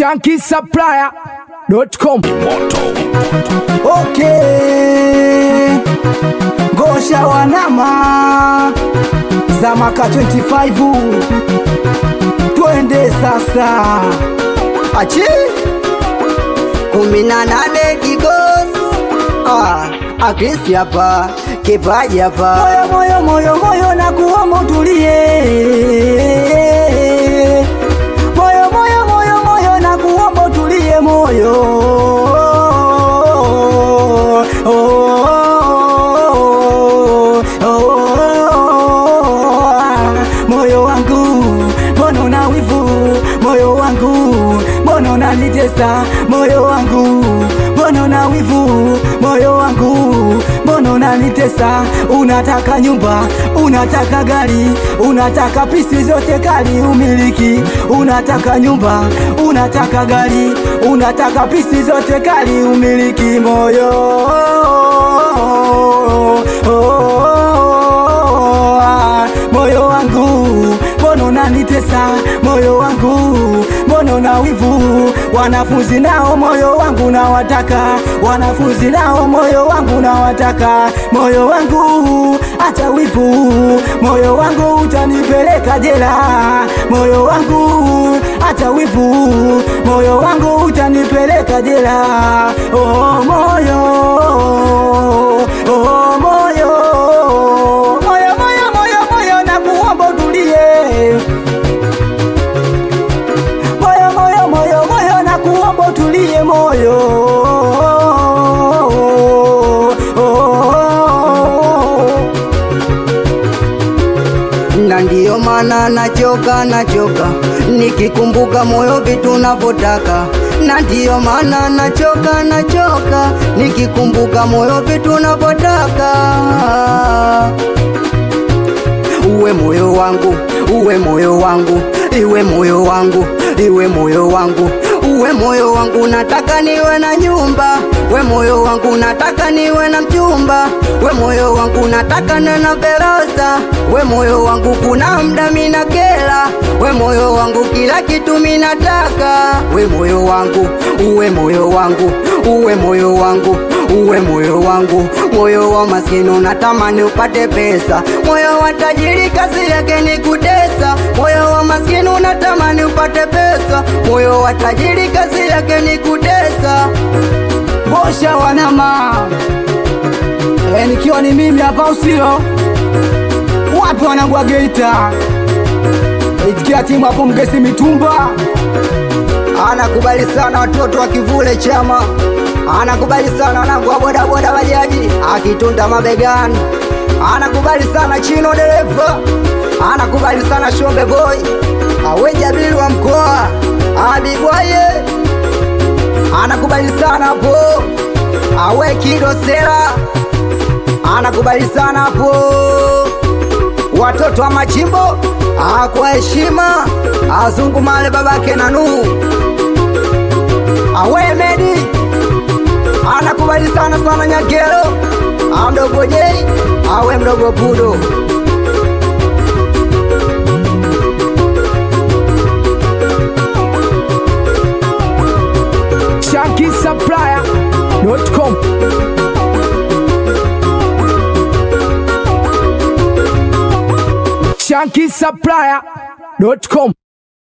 shankisupplier.com Okay, Gosha wanama za maka 25 twende sasa, achi kumi na nane kigos ah, akisi hapa kipaji hapa moyo moyo moyo moyo na kuomba utulie, moyo moyo moyo moyo na kuomba utulie moyo oh, oh, oh, moyo wangu mbona una wivu moyo wangu mbona unanitesa moyo wangu mbona una wivu moyo wangu mbona unanitesa unataka nyumba unataka gari unataka pisi zote kali umiliki unataka nyumba unataka gari unataka pisi zote kali umiliki moyo moyo wangu mbona unanitesa moyo wangu mbona una wivu wanafunzi nao moyo wangu nawataka wanafunzi nao moyo wangu nawataka moyo wangu acha wivu moyo wangu utanipeleka jela moyo wangu acha wivu moyo wangu utanipeleka jela oh, moyo oh, moyo moyo moyo moyo moyo na kuomba utulie moyo moyo moyo moyo na kuomba utulie moyo na ndiyo maana nachoka nachoka nikikumbuka moyo vitu navyotaka na ndiyo maana nachoka nachoka nikikumbuka moyo vitu navyotaka uwe moyo wangu uwe moyo wangu iwe moyo wangu iwe moyo wangu uwe moyo wangu nataka niwe na nyumba we moyo wangu nataka niwe na mchumba we moyo wangu nataka niwe na verosa we moyo wangu kuna mda mina kela we moyo wangu kila kitu minataka we moyo wangu uwe moyo wangu uwe moyo wangu uwe moyo wangu moyo wa maskini unatamani upate pesa moyo wa tajiri kazi yake ni kutesa moyo wa maskini unatamani upate pesa moyo wa tajiri kazi yake ni kutesa bosha wanama e, nikiwa ni mimi hapa usio wapi wanagwa Geita itikia timu hapo mgesi mitumba anakubali sana watoto wa kivule chama anakubali sana wanangu wa bodaboda bajaji akitunda mabegani anakubali sana chino dereva anakubali sana shombe boy awe jabili wa mkoa abibwaye anakubali sana hapo awe kidosera anakubali sana hapo watoto wa machimbo ah, kwa heshima azungumale babake na Nuhu awe Medi anakubali sana sana Nyagero ah, mdogo Jei awe mdogo Pudo shankisupplier.com shankisupplier.com